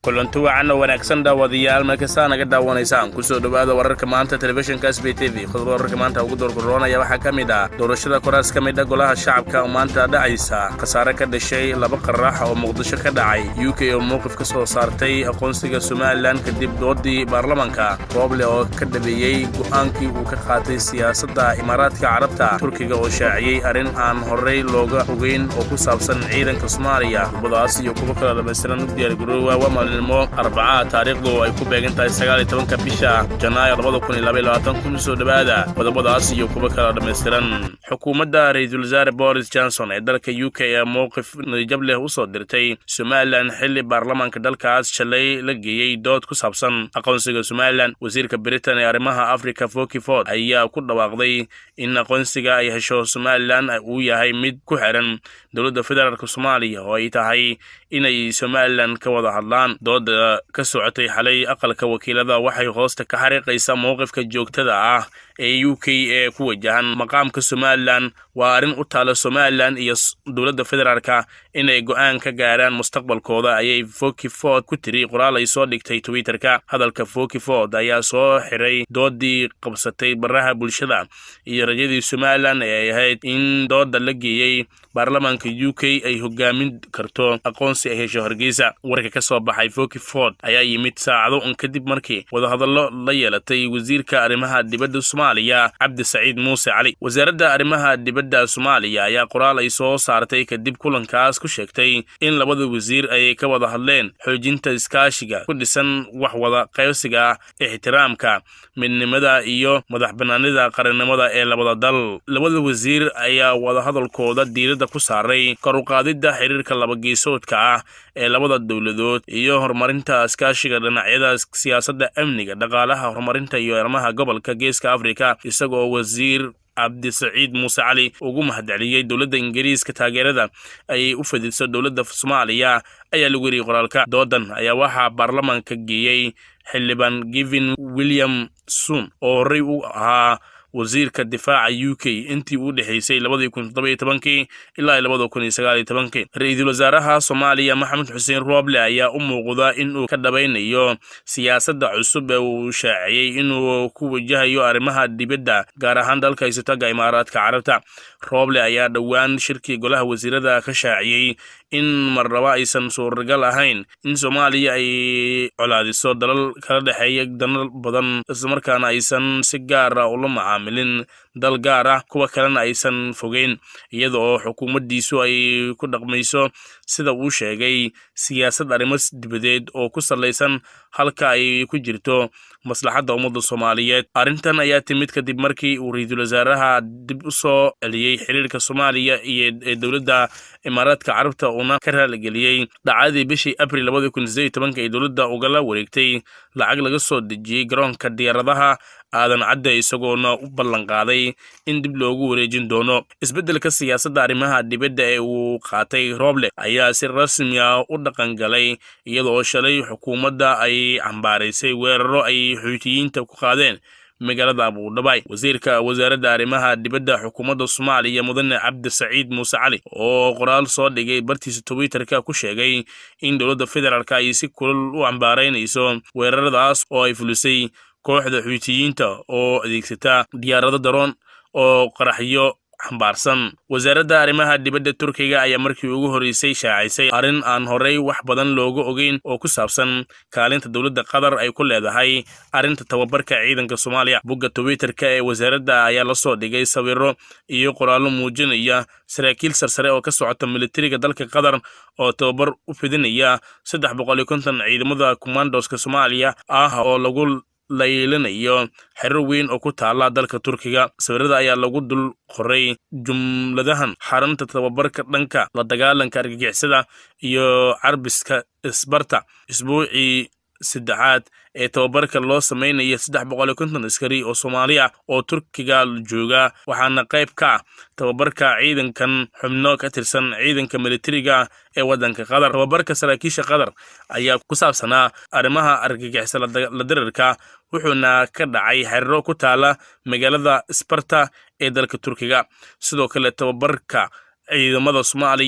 kulanti wacan oo wanaagsan daawadayaal meelkastaa naga daawanaysaan kusoo dhowaada wararka maanta telefishinka s b t v qodobada wararka maanta ugu doorgoroonaya waxaa ka mid ah doorashada koraas ka mid a golaha shacabka oo maanta dhacaysa khasaare ka dhashay laba qaraax oo muqdisho ka dhacay u k oo mowqif ka soo saartay aqoonsiga somalilan kadib doodii baarlamanka rooble oo ka dhabeeyey go'aankii uu ka qaatay siyaasadda imaaraadka carabta turkiga oo shaaciyey arrin aan horey looga ogeyn oo ku saabsan ciidanka soomaaliya qodobadaas iyo kuwo kala dhamaystiran u diyaargaroowa waa maalinimo arbacaha taariikhdu ay ku beegan tahay sagaaliyo tobanka bisha janaayo labada kun iyo labaiyo labaatan kun soo dhowaada qodobadaas iyo kuwo kala dhammaystiran xukuumadda ra-iisul wasaare boris johnson ee dalka u k ee mowqif niyajab leh u soo dirtay somalilan xilli baarlamaanka dalkaas shalay la geeyey dood ku saabsan aqoonsiga somalilan wasiirka britain ee arrimaha africa foki ford ayaa ku dhawaaqday in aqoonsiga ay hesho somalilan uu yahay mid ku xiran dowladda federaalk soomaaliya oo ay tahay inay somalilan ka wada hadlaan dooda ka socotay xalay aqalka wakiilada waxay hoosta ka xariiqaysaa mowqifka joogtada ah ee u k ee ku wajahan maqaamka somalilan waa arrin u taala somalilan iyo dowladda federaalka inay go'aan ka gaaraan mustaqbalkooda ayay foki ford ku tiri qoraal ay soo dhigtay twitterka hadalka foki ford ayaa soo xiray doodii qabsatay baraha bulshada iyo rajadii somalilan ee ay ahayd in dooda la geeyey baarlamaanka u k ay hogaamin karto aqoonsi ay hesho hargeysa warka ka soo baxay foki ford ayaa yimid saacado un kadib markii wadahadallo la yeelatay wasiirka arrimaha dibadda soomaaliya cabdi saciid muuse cali wasaaradda arrimaha dibadda soomaaliya ayaa qoraal ay soo saartay kadib kulankaas ku sheegtay in labada wasiir ay ka wada hadleen xoojinta iskaashiga ku dhisan wax wada qaybsiga ixtiraamka midnimada iyo madax banaanida qarannimada ee labada dal labada wasiir ayaa wadahadalkooda diiradda ku saaray karuqaadidda xiriirka labageesoodka ah ee labada dowladood iyo horumarinta iskaashiga dhinacyada siyaasadda amniga dhaqaalaha horumarinta iyo arrimaha gobolka geeska afrika isagoo wasiir cabdisaciid muuse cali ugu mahadceliyey dowladda ingiriiska taageerada ayay u fadiso dowladda soomaaliya ayaa lagu yeriyey qoraalka doodan ayaa waxaa baarlamaanka geeyey xildhibaan givin william sun oo horey u ahaa wasiirka difaaca u k intii u dhexaysay labadii kun toddobiyo tobankii ilaa labada kun iyo sagaaliyo tobankii ra-iisul wasaaraha soomaaliya maxamed xuseen rooble ayaa u muuqda inuu ka dhabaynayo siyaasadda cusub ee uu shaaciyey inuu ku wajahayo arrimaha dibadda gaar ahaan dalka isotaga imaaraadka carabta rooble ayaa dhowaan shirkii golaha wasiirada ka shaaciyey in marnaba aysan suuragal ahayn in soomaaliya ay colaadiso dalal kala dhexeeya danal badan islamarkaana aysan si gaara ula macaamilin dal gaar ah kuwa kalena aysan fogeyn iyada oo xukuumaddiisu ay ku dhaqmayso sida uu sheegay siyaasad arrimo dibadeed oo ku sallaysan halka ay ku jirto maslaxadda ummadda soomaaliyeed arrintan ayaa timid kadib markii uu ra-iisul wasaaraha dib u soo celiyey xiriirka soomaaliya iyo ee dowladda imaaraadka carabta uuna ka raaligeliyey dhacdadii bishii abril labada kun sideed iyo tobanka ee dowladda ugala wareegtay lacag laga soo dejiyey garoonka diyaaradaha aadan cadde isagoona u ballanqaaday in dib loogu wareejin doono isbeddelka siyaasadda arrimaha dibadda ee uu qaatay rooble ayaa si rasmi ah u dhaqan galay iyadaoo shalay xukuumadda ay cambaaraysay weeraro ay xuutiyiinta ku qaadeen magaalada abuudhabaay wasiirka wasaaradda arrimaha dibadda xukuumadda soomaaliya mudane cabdi saciid muuse cali oo qoraal soo dhigay bartiisa twitterka ku sheegay in dowladda federaalk ay si kulal u cambaaraynayso weeraradaas oo ay fulisay kooxda xuutiyiinta oo adeegsata diyaarado daroon oo qaraxyo xambaarsan wasaaradda arrimaha dibadda turkiga ayaa markii ugu horreysay shaacisay arrin aan horey wax badan looga ogeyn oo ku saabsan kaalinta dowladda qatar ay ku leedahay arrinta tababarka ciidanka soomaaliya bogga twitterka ee wasaaradda ayaa la soo dhigay sawiro iyo qoraallo muujinaya saraakiil sarsare oo ka socota militariga dalka qatar oo tababar u fidinaya saddex boqol iyo konton ciidamada commandoska soomaaliya ah oo lagu laylinayo xerir weyn oo ku taala dalka turkiga sawirada ayaa lagu dul qoray jumladahan xarunta tababarka dhanka la dagaalanka argagixisada iyo carbiska isbarta isbuucii saddexaad ee tababarka loo sameynaya saddex boqol iyo konton askari oo soomaali ah oo turkiga jooga waxaana qayb ka ah tababarka ciidankan xubno ka tirsan ciidanka militariga ee waddanka qatar tababarka saraakiisha qatar ayaa ku saabsanaa arrimaha argagixisa la dirirka wuxuuna ka dhacay xeriro ku taala magaalada sbarta ee dalka turkiga sidoo kale tababarka ciidamada soomaaliya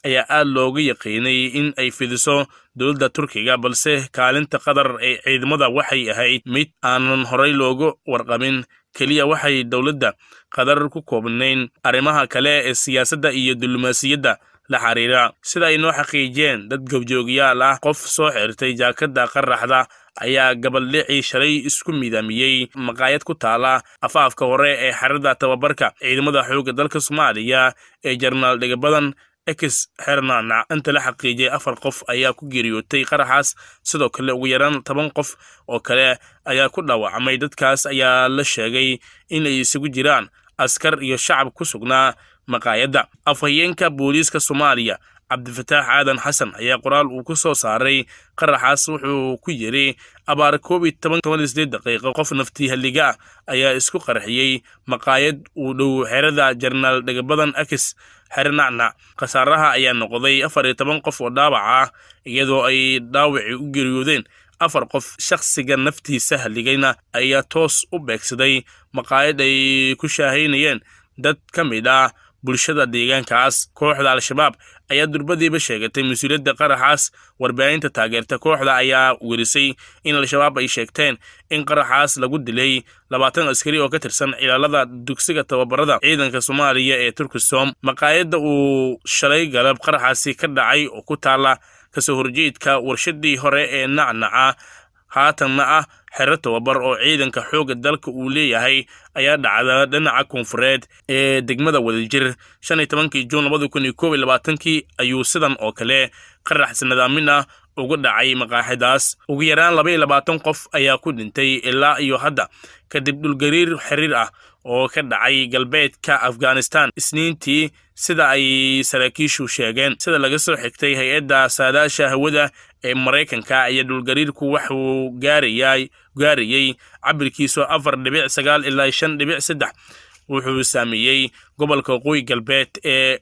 ayaa aad looga yaqiinay in ay fidiso dowladda turkiga balse kaalinta qatar ee ciidamada waxay ahayd mid aanan horay looga warqabin keliya waxay dowladda qatar ku koobnayn arrimaha kale ee siyaasadda iyo diblomaasiyadda la xiriira sida ay noo xaqiijiyeen dad gobjoogayaal ah qof soo xirtay jaakadda qaraxda ayaa gabaldhicii shalay isku midaamiyey maqaayad ku taala afaafka hore ee xerada tababarka ciidamada xoogga dalka soomaaliya ee jarnaal dhigabadan ex hernana inta la xaqiijiyay afar qof ayaa ku geeriyootay qaraxaas sidoo kale ugu yaraan toban qof oo kale ayaa ku dhaawacmay dadkaas ayaa la sheegay inay isugu jiraan askar iyo shacab ku sugnaa maqaayadda afhayeenka booliiska soomaaliya cabdifataax aadan xasan ayaa qoraal uu ku soo saaray qaraxaas wuxuu ku yidhi abaar koob iyo toban toban iyo sideed daqiiqo qof naftii halliga ah ayaa isku qarxiyey maqaayad uu dhow xerada jarnaal dhegabadan akis xernacnac khasaaraha ayaa noqday afar iyo toban qof oo dhaawac ah iyadoo ay dhaawacii u geeriyoodeen afar qof shakhsiga naftiisa halligayna ayaa toos u beegsaday maqaayad ay ku shaahaynayeen dad ka mid ah bulshada deegaankaas kooxda al-shabaab ayaa durbadiiba sheegatay mas-uuliyadda qaraxaas warbaahinta taageerta kooxda ayaa werisay in al-shabaab ay sheegteen in qaraxaas lagu dilay labaatan askari oo ka tirsan cilaalada dugsiga tababarada ciidanka soomaaliya ee turkisom maqaayadda uu shalay galab qaraxaasi ka dhacay oo ku taala kasoo horjeedka warshadii hore ee nacnaca haatanna ah xero tababar oo ciidanka xoogga dalka uu leeyahay ayaa dhacda dhinaca koonfureed ee degmada wadajir shan iyo tobankii juun labada kun iyo koob iyo labaatankii ayuu sidan oo kale qarax sanadaamin ah uga dhacay maqaaxidaas ugu yaraan laba iyo labaatan qof ayaa ku dhintay ilaa iyo hadda kadib dhulgariir xiriir ah oo ka dhacay galbeedka afghanistan isniintii sida ay saraakiishu sheegeen sida laga soo xigtay hay-adda saadaasha hawada ee maraykanka iyo dhulgariirku waxuu gaarayay gaarayey cabirkiisu afar dhibic sagaal ilaa shan dhibic saddex wuxuu saameeyey gobolka waqooyi galbeed ee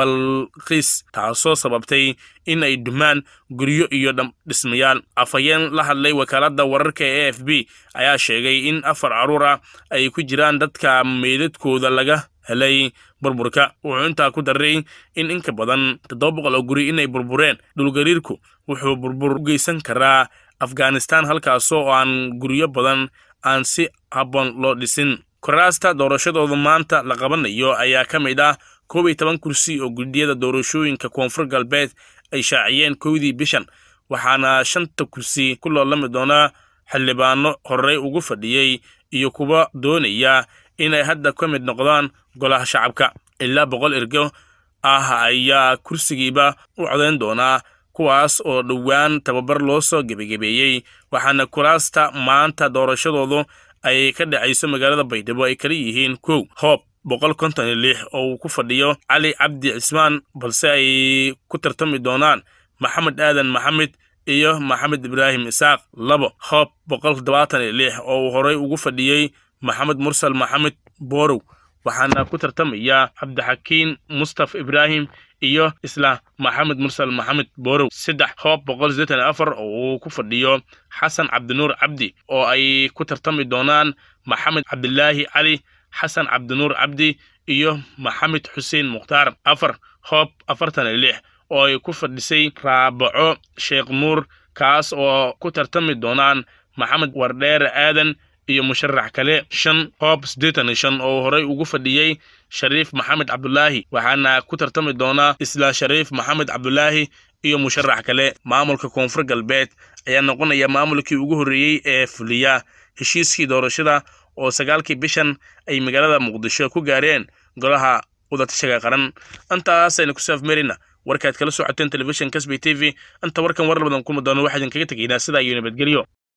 balkis taasoo sababtay in ay dumaan guryo iyo dhismayaal afhayeen la hadlay wakaaladda wararka ee a f b ayaa sheegay in afar caruur ah ay ku jiraan dadka meydadkooda laga helay burburka wuxuu intaa ku daray in inka badan toddoba boqol oo guri inay burbureen dhulgariirku wuxuu burbur u geysan karaa afghanistan halkaasoo aan guryo badan aan si habboon loo dhisin koraasta doorashadooda maanta la qabanayo ayaa ka mid ah koob iyo toban kursi oo guddiyada doorashooyinka koonfur galbeed ay shaaciyeen kowdii bishan waxaana shanta kursi ku loolami doonaa xildhibaano horey ugu fadhiyey iyo kuwa doonaya inay hadda ka mid noqdaan golaha shacabka ilaa boqol ergo ah ayaa kursigiiba u codayn doonaa kuwaas oo dhowaan tababar loo soo gebagebeeyey waxaana kuraasta maanta doorashadoodu ay ka dhacayso magaalada baydhabo ay kala yihiin kow hoob boqol konton iyo lix oo uu ku fadhiyo cali cabdi cismaan balse ay ku tartami doonaan maxamed aadan maxamed iyo maxamed ibraahim isaaq labo hoob boqol toddobaatan iyo lix oo uu horey ugu fadhiyey maxamed mursal maxamed borow waxaana ku tartamaya cabdixakiin mustaf ibraahim iyo isla maxamed mursal maxamed borow saddex hoob boqol sideetan iyo afar oo uu ku fadhiyo xasan cabdinuur cabdi oo ay ku tartami doonaan maxamed cabdilaahi cali xasan cabdinuur cabdi iyo maxamed xuseen mukhtaar afar hoob afartan iyo lix oo ay ku fadhisay raabaco sheekh nuur kaas oo ku tartami doonaan maxamed wardheere aadan iyo musharax kale shan hoob siddeetan iyo shan oo horey ugu fadhiyey shariif maxamed cabdulaahi waxaana ku tartami doonaa isla shariif maxamed cabdulaahi iyo musharax kale maamulka koonfur galbeed ayaa noqonaya maamulkii ugu horreeyey ee fuliya heshiiskii doorashada oo sagaalkii bishan ay magaalada muqdisho ku gaareen golaha wadatashaga qaran intaasayna ku saafmerina warkaad kala socoteen telefishin kasby t v inta warkan war badan kuma doono waxaa idinkaga tegaynaa sidaa iyo nabadgelyo